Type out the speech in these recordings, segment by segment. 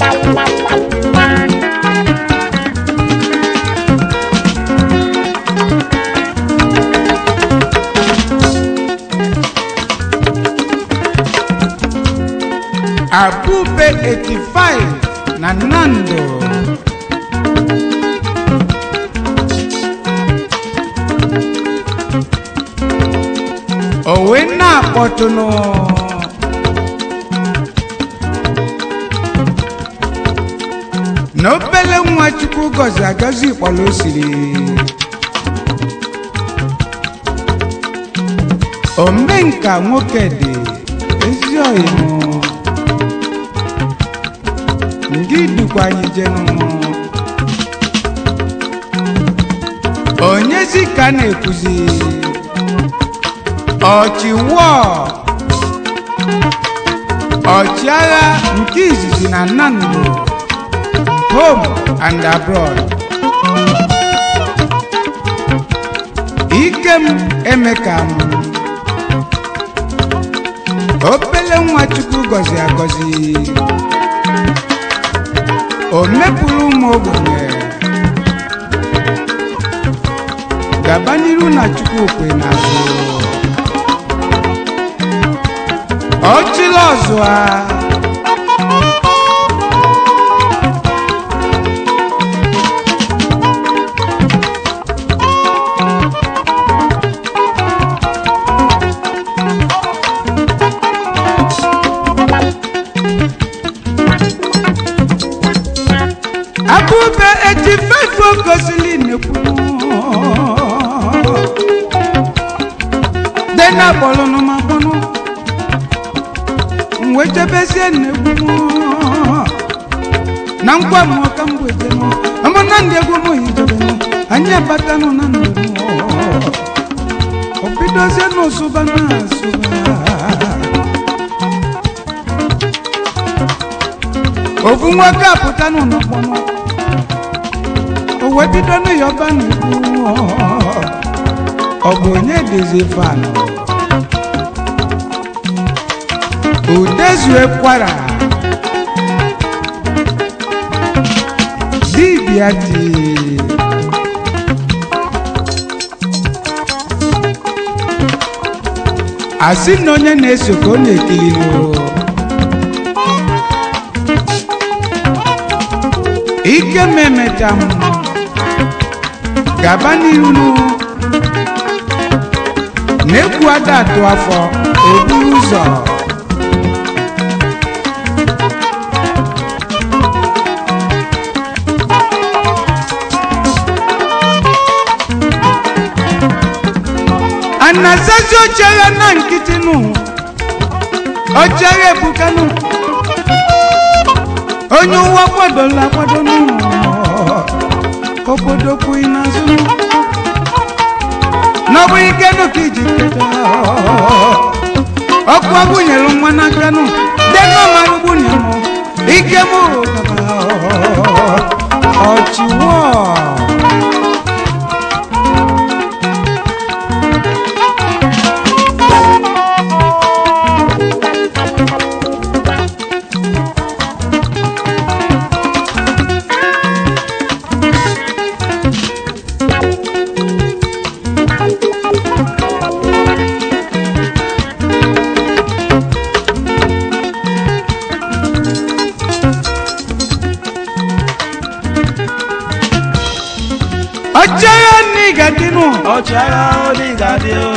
abube 85 na nando owe na-akpọtụnụ na obele nwa chukwu gọzi agọzi kpọrọ o siri omenka nwoke dị ezi ọyịmụ ndị dukwa anyị jenụ onyezi ka na-ekwuzi ọchịwọ ọchịagha nke izizi na nnamdị home and abroad ikem emeka m obele nwa chukwu gọzi agọzi o mepụrụ ụmụ ogbenye gaba n'iru na chukwu kwe n'azụ ọchịla ọzụa abụbe eji fefe gosili nekwu dena kpọlụnụ ma kpọnụ mwe jebezie nnekwu na nkwa mụọ ka m wejenụ amụ na ndị egwu mụ hijebenụ anyị abatanụ na ndụ obidozie n'ụsụba na asụba ofu nwoke apụta n'ụlọkpọnụ o wee bido n'ịyọba n'ikwu ọ bụ onye dịzi fanụ udezue kwara dibịa dị asị na onye na-eso ka ọ na-ekiri n'ụlọ ike m emecha m gaba n'ihu na-ekwu ada atụ afọ eburu ụzọ anasazi ochere na nkịtị nụ ochere ebukanụ onye ụwa kwadola akwado n'ụlọ obodo kwughị n'azụ n'ọbụ ike nụ ka iji keta ọkụ agwụnyere nwa n'aka nụ dena mara gbunye m ike m ọchịwọ ọchịagha n'igadịnụ ọchara onígàdí o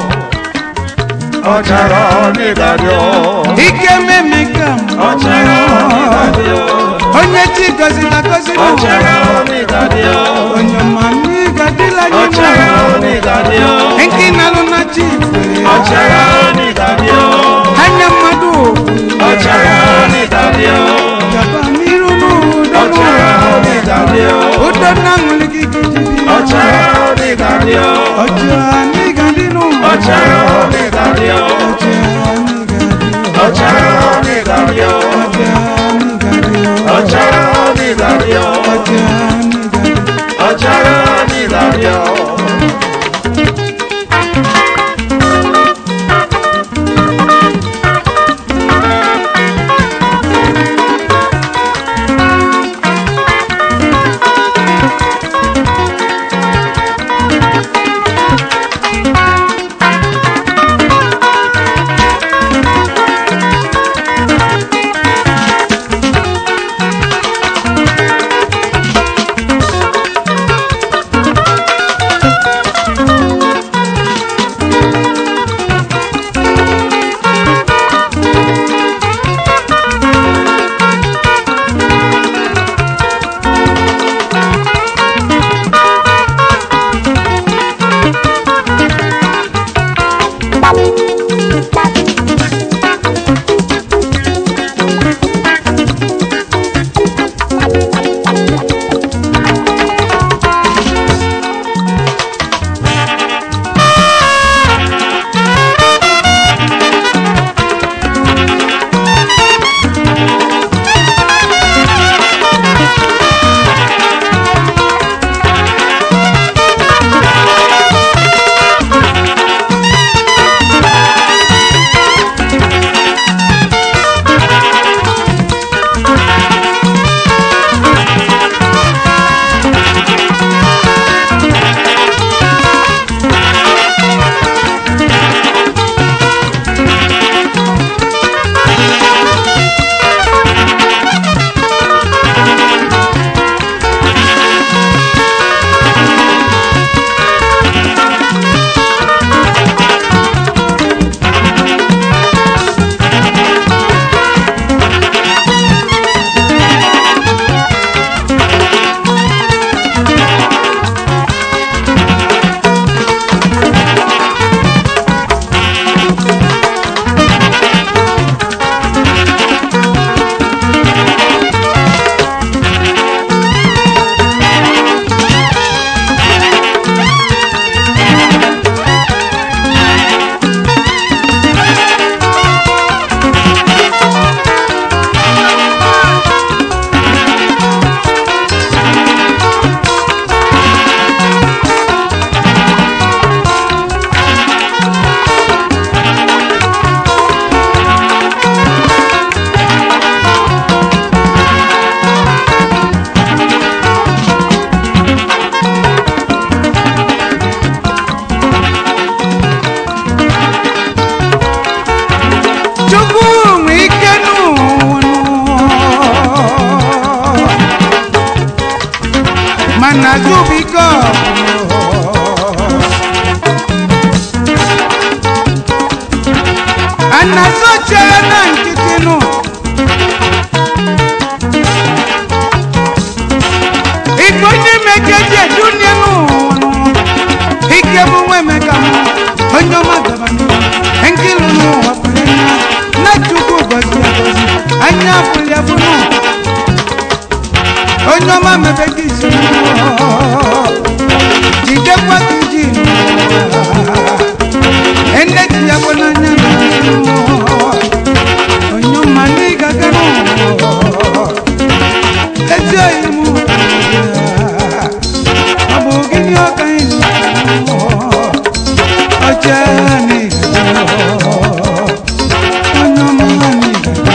ọchara onígàdí o ike memeka m ọchara onígàdí o onye chi gọziri agọzi nụ ọchara onígàdí o onye ma n'igadịla anyị ọchara nụ onígàdí o nke nalụ na chi ifere ọchara onígàdí o anya mmadụ ọchara onígàdí o gaba n'iru n'udo ọchara onígàdí o udo na ṅụlị gị gidibi ọchara onígàdí o ọchịagha n'igadịnụ ọchara onígàdí o ọchịagha n'igadị ọchara onígàdí o ọchịagha n'igadị ọchara onígàdí o ọchịagha n'igadị ọchara onígàdí o. anazubiko anazoche na nkịtịnụ igbo ndị mekeji edunie n'ụwa ike bụ nwa emeka m onye ọma gaba n'ihu nkịlụ n'ụwa pụrụ anya na chukwu gozi agozi anya afụli abụnụ onye ọma mebe gị isi jidekwa gị ji ene ji ya bụ n'anya na onye ọma n'ịgaga n'ụwa ezi oyi m ọ bụ gịnị ọka anyị ọjọọ n'ịgaga onye ọma n'ịgaga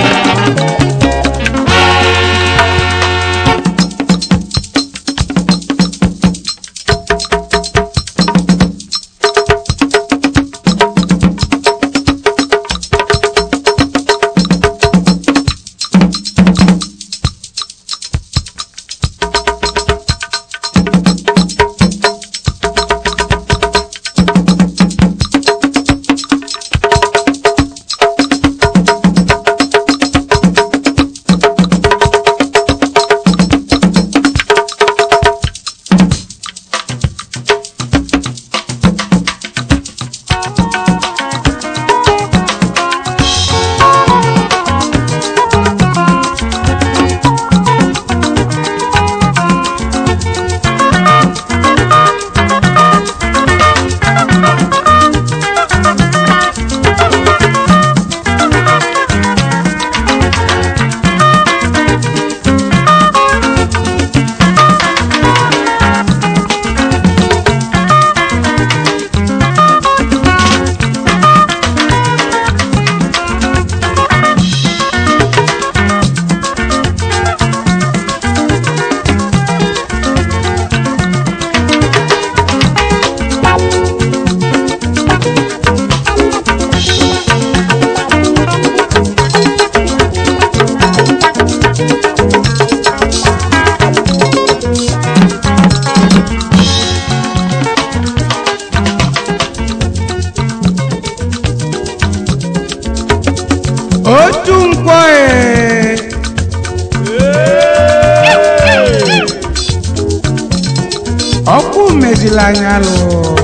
otu nkwọ ee ọkụ mezila anya lụ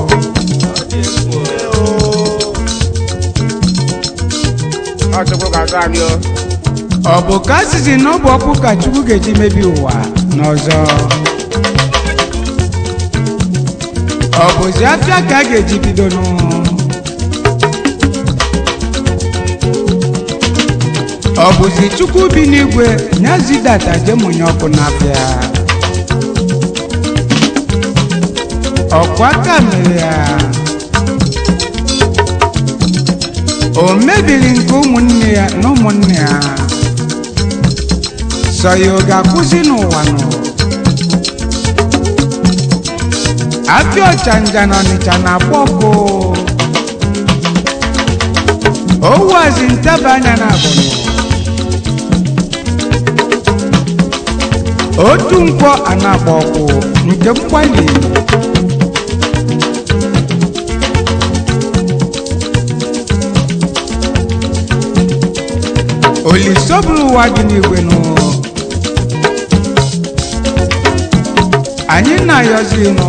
Ọchukwu ga-atụ anyị o. ọ bụ ka asịsị na ọ bụ ọkụ ka chukwu ga-eji mebi ụwa n'ọzọ ọ bụzi afịa ka a ga-eji bido nụ ọ bụzi chukwu bi n'igwe nyazidata jemonye ọkụ n'afịa ọkwa aka mere ya o mebiri nke ụmụnne ya na ụmụnne ya sọ ya ọ ga-akwụsị n'ụwa nọ afịa ọchanja na ọnịcha na-akpọ ọkụ owazi ntaba anya na abụnụ otu nkwọ a na-akpọ ọkụ nke mgbali olisoburu ụwa dị n'igwe nụ anyị na-ayọzi nụ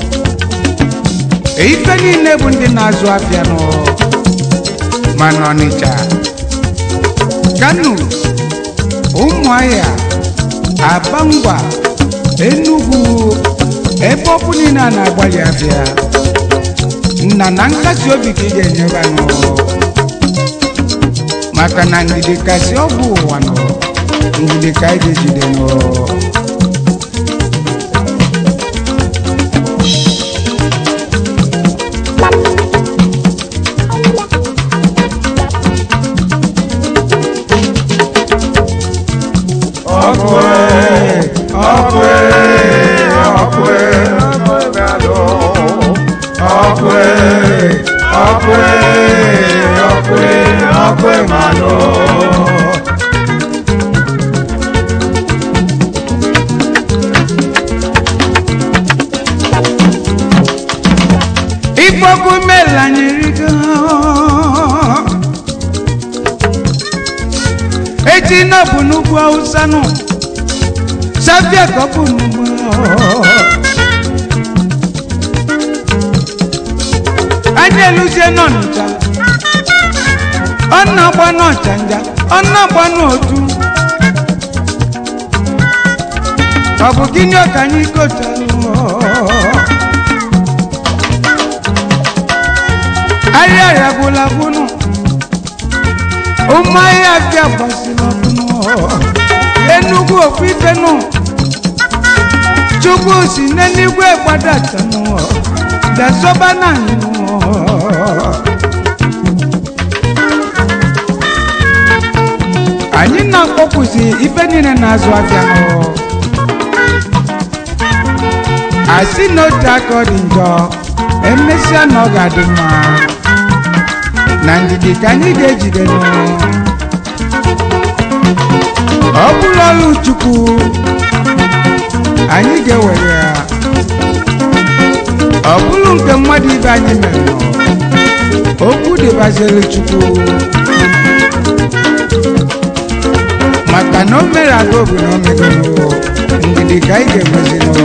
ife niile bụ ndị na-azụ afịa nụ ma n'ọnịcha kano ụmụahịa aba ngwa enugwu ebe ọkụ niile a na-agbalị afịa nna na nkasi obi ka ị ga-enyeba nụ maka na ndidi kasị ọgwụ ụwa nọ ndidi ka anyị ga-ejide nụ ọkụ ee, ọkụ ee, ọkụ ee, ọkụ ee, ọkụ ee, ọkụ ee, ọkụ ee, mmanụ. bụ n'ugwu awụsa nụ sabia ka ọ bụ n'ugwu anyị eluzie n'ọnịcha ọ na-agba n'ọchanja ọ na-agba n'otu ọ bụ gịnị ka anyị kochalụ ahịa ya gwụla gwụnụ ụmụ ahịa bịa gbasiri ọbụnụ enugwu okwu ife nụ chukwu si n'eluigwe gbadatanụ dasọba na anyị anyị na-akpọkwụzi ife niile na-azụ afịa nụ asị na otu aka ọ dị njọ emesịa na ọ ga-adị mma na ndidi ka anyị ga-ejide nụ ọ bụrụ ọrụ chukwu anyị ga-ewere ya ọ bụrụ nke mmadụ ibe anyị mere nụ okwu dịbaziri chukwu maka na o mere aga obi na omegoro ndidi ka anyị ga-enwezinụ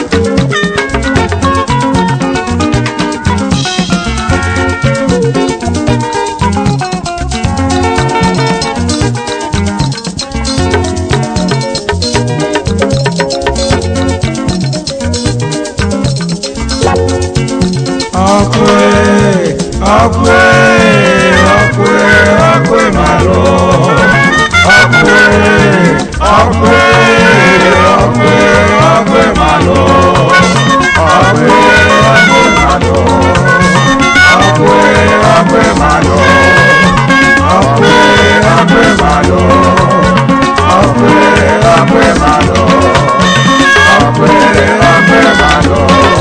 ọkwe ọkwe ọkwe ọkwe malụ ọkwe ọkwe ọkwe ọkwe malụ ọkwe ọkwe malụ ọkwe ọkwe malụ ọkwe ọkwe malụ ọkwe ọkwe malụ ọkwe ọkwe malụ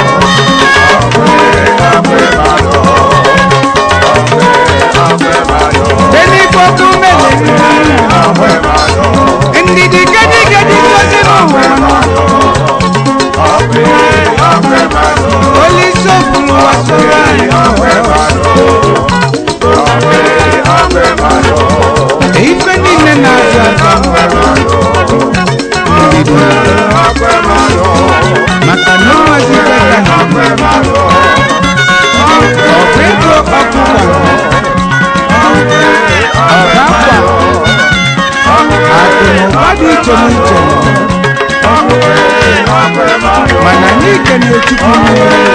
Beni koko mele ndidi gadi gadi kosi n'ụwa Oli sofulu wasoro anyị ife niile na-azụ azụ ndidi maka na ọnwazi kaka ọbụ ego ọkụkọ ọba akwa akụnụba dị iche n'iche mana anyị kene chukwu